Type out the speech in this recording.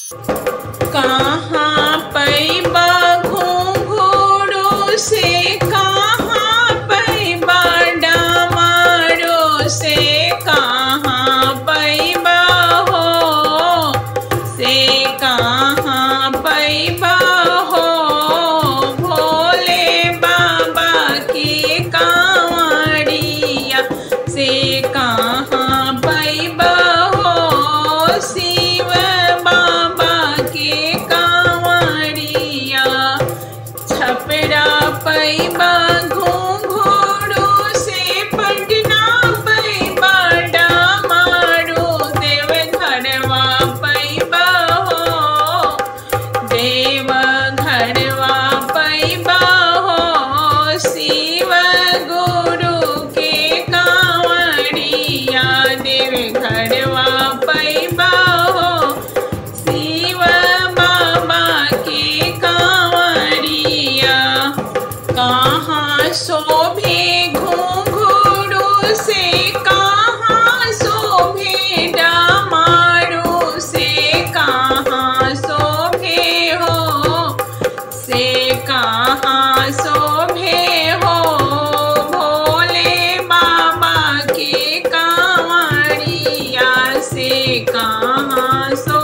कहाँ पैबा घुंघरू से कहाँ पैबा डमरू से कहाँ पैबा हो से कहाँ पैबा हो भोले बाबा के कांवड़िया से कहाँ पैबा हो शिव बाबा के कांवड़िया छपरा पैबा घुंघरू से पटना पैबा डमारू देव घरवा पैबा हो देव घरवा पैबा हो शिव गुरु के कांवड़िया देव घरवा पैबा हो शिव बाबा के कांवड़िया कहाँ शोभे घुंघरू से कहाँ शोभे डमारू से कहाँ शोभे हो से कहाँ शोभे हो भोले बाबा के कांवड़िया से कहाँ शोभे